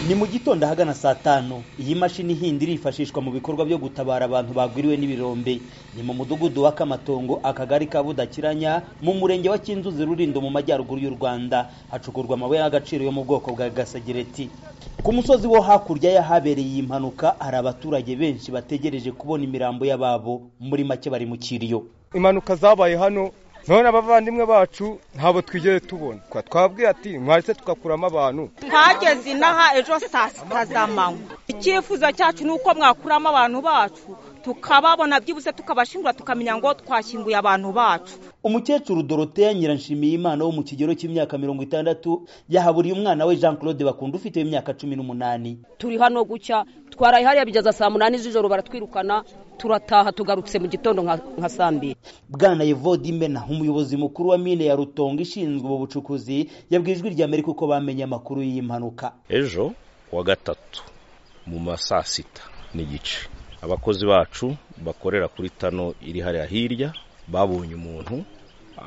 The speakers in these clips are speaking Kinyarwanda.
ni mu gitondo ahagana saa tanu iyi mashini hindi irifashishwa mu bikorwa byo gutabara abantu bagwiriwe n'ibirombe ni mu mudugudu wa kamatongo akagari ka budakiranya mu murenge wa kinzuzi rurindo mu majyaruguru y'u rwanda hacukurwa amabuye y'agaciro yo mu bwoko bwa gasegereti ku musozi wo hakurya y'ahabereye iyi mpanuka hari abaturage benshi bategereje kubona imirambo y'ababo muri make bari mu kiriyo impanuka zabaye hano none abavandimwe bacu ntabwo twigeze tubona twabwiye ati mwahise tugakuramo abantu ntageze inaha ejo saa sita z'amanywa icyifuzo cyacu ni uko mwakuramo abantu bacu tukababona byibuze tukabashingura tukamenya ngo twashyinguye abantu bacu umukecuru doroteya nyiranshimiyimana wo mu kigero cy'imyaka mirongo itandatu yahaburiye umwana we jean claude bakunda ufite imyaka cumi n'umunani turi hano gucya twaraye hariya bigeza saa munani z'ijoro baratwirukana turataha tugarutse mu gitondo nka saa mbiri bwana yevode imena umuyobozi mukuru wa mine ya rutongo ishinzwe ubu bucukuzi yabwiye ijwi rya amerika uko bamenye amakuru y'iyi mpanuka ejo wa gatatu mu ma saa sita n'igice abakozi bacu bakorera kuri tano iri hariya hirya babonye umuntu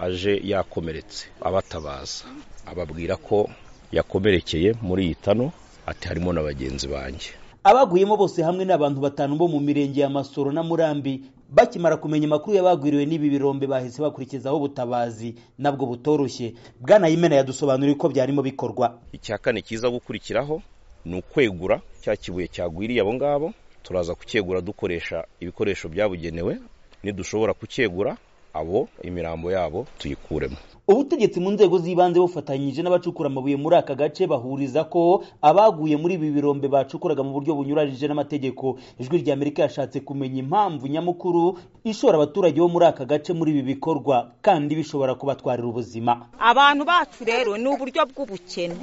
aje yakomeretse abatabaza ababwira ko yakomerekeye muri iyi tano ati harimo na bagenzi banjye abaguyemo bose hamwe n'abantu batanu bo mu mirenge ya masoro na murambi bakimara kumenya amakuru y'abagwiriwe n'ibi birombe bahise bakurikizaho ubutabazi nabwo butoroshye bwana yimena yadusobanuriye uko byarimo bikorwa icya kane kiza gukurikiraho ni ukwegura cya kibuye cyagwiriye abo ngabo turaza kucyegura dukoresha ibikoresho byabugenewe nidushobora kucyegura abo imirambo yabo tuyikuremo ubutegetsi mu nzego z'ibanze bufatanyije n'abacukura amabuye muri aka gace bahuriza ko abaguye muri ibi birombe bacukuraga mu buryo bunyuranyije n'amategeko ijwi rya amerika yashatse kumenya impamvu nyamukuru ishora abaturage bo muri aka gace muri ibi bikorwa kandi bishobora kubatwarira ubuzima abantu bacu rero ni uburyo bw'ubukene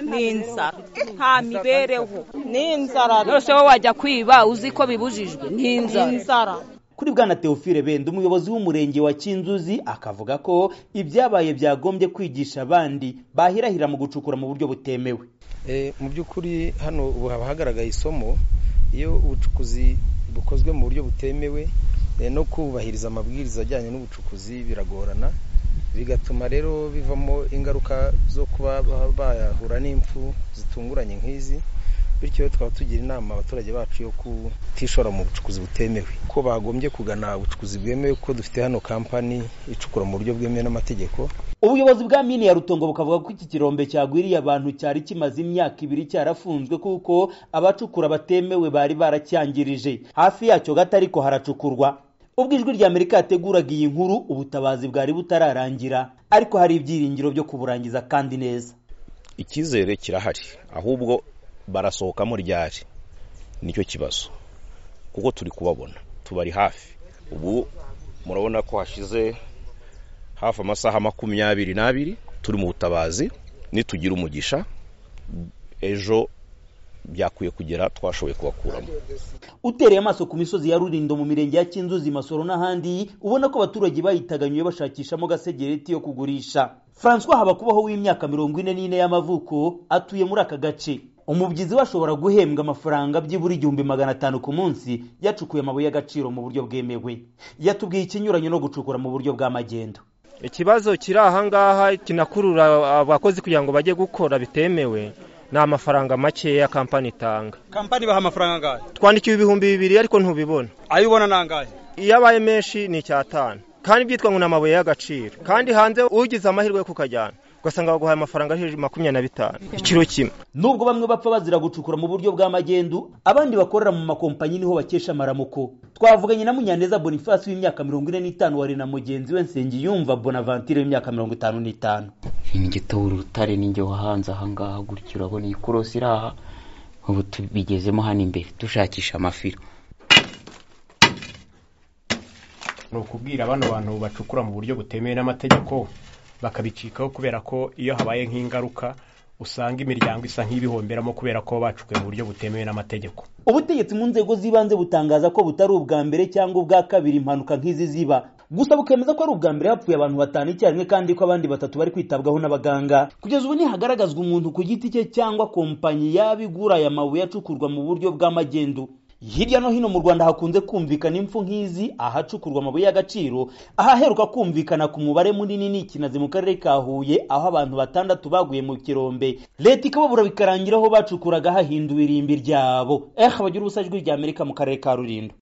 ni inzara nta mibereho ni inzara rwose wowe wajya kwiba uzi ko bibujijwe ni inzara kuri bwana Teofile Benda umuyobozi w'umurenge wa Kinzuzi akavuga ko ibyabaye byagombye kwigisha abandi bahirahira mu gucukura mu buryo butemewe mu by'ukuri hano ubu haba hagaragaye isomo iyo ubucukuzi bukozwe mu buryo butemewe no kubahiriza amabwiriza ajyanye n'ubucukuzi biragorana bigatuma rero bivamo ingaruka zo kuba bahura n'impfu zitunguranye nk'izi bityo tukaba tugira inama abaturage bacu yo kutishora mu bucukuzi butemewe ko bagombye kugana ubucukuzi bwemewe kuko dufite hano kampani icukura mu buryo bwemewe n'amategeko ubuyobozi bwa mine ya rutongo bukavuga ko iki kirombe cyagwiriye abantu cyari kimaze imyaka ibiri cyarafunzwe kuko abacukura batemewe bari baracyangirije hafi yacyo gato ariko haracukurwa ubwo ijwi rya amerika yateguraga iyi nkuru ubutabazi bwari butararangira ariko hari ibyiringiro byo kuburangiza kandi neza icyizere kirahari ahubwo barasohokamo ryari nicyo kibazo kuko turi kubabona tubari hafi ubu murabona ko hashize hafi amasaha makumyabiri n'abiri turi mu butabazi nitugira umugisha ejo byakwiye kugera twashoboye kubakuramo utereye amaso ku misozi ya rurindo mu mirenge ya kinzuzi masoro n'ahandi ubona ko abaturage bayitaganyuye bashakishamo gasegereti yo kugurisha francois habakubaho w'imyaka mirongo ine n'ine y'amavuko atuye muri aka gace umubyizi we ashobora guhembwa amafaranga byibura igihumbi magana atanu ku munsi yacukuye amabuye y'agaciro mu buryo bwemewe yatubwiye ikinyuranye no gucukura mu buryo bwa magendo ikibazo kiri ahangaha kinakurura abakozi kugira ngo bajye gukora bitemewe ni amafaranga makeya kampani itanga kampani ibaha amafaranga angahe twandikiwe ibihumbi bibiri ariko ntubibona ayo ubona ni angahe iyo abaye menshi ni icyatanu kandi byitwa ngo ni amabuye y'agaciro kandi hanze ugize amahirwe yo kukajyana ugasanga baguhaye amafaranga hejuru makumyabiri na bitanu ikiro kimwe nubwo bamwe bapfa bazira gucukura mu buryo bwa magendu abandi bakorera mu makompanyi niho bakesha amaramuko twavuganye na munyaneza boniface w'imyaka mirongo ine n'itanu wari na mugenzi we nsengiyumva bonavantire w'imyaka mirongo itanu n'itanu ingitobura urutare n'inge wahanze ahangaha gutyo urabona iyi korosi iri aha ubu tubigezemo hano imbere dushakisha amafiro ni ukubwira bano bantu bacukura mu buryo butemewe n'amategeko bakabicikaho kubera ko iyo habaye nk'ingaruka usanga imiryango isa nk'ibihomberamo kubera ko bacukuye mu buryo butemewe n'amategeko ubutegetsi mu nzego z'ibanze butangaza ko butari ubwa mbere cyangwa ubwa kabiri impanuka nk'izi ziba gusa bukemeza ko ari ubwa mbere hapfuye abantu batanu icyarimwe kandi ko abandi batatu bari kwitabwaho n'abaganga kugeza ubu ntihagaragazwa umuntu ku giti cye cyangwa kompanyi yaba igura aya mabuye acukurwa mu buryo bw'amagendu hirya no hino mu rwanda hakunze kumvikana impfu nk'izi ahacukurwa amabuye y'agaciro ahaheruka kumvikana ku mubare munini ni ikinazi mu karere ka huye aho abantu batandatu baguye mu kirombe leta ikababura bikarangiraho bacukuraga hahinduwe irimbi ryabo eh abagira ubusa jwi ry'amerika mu karere ka rulindo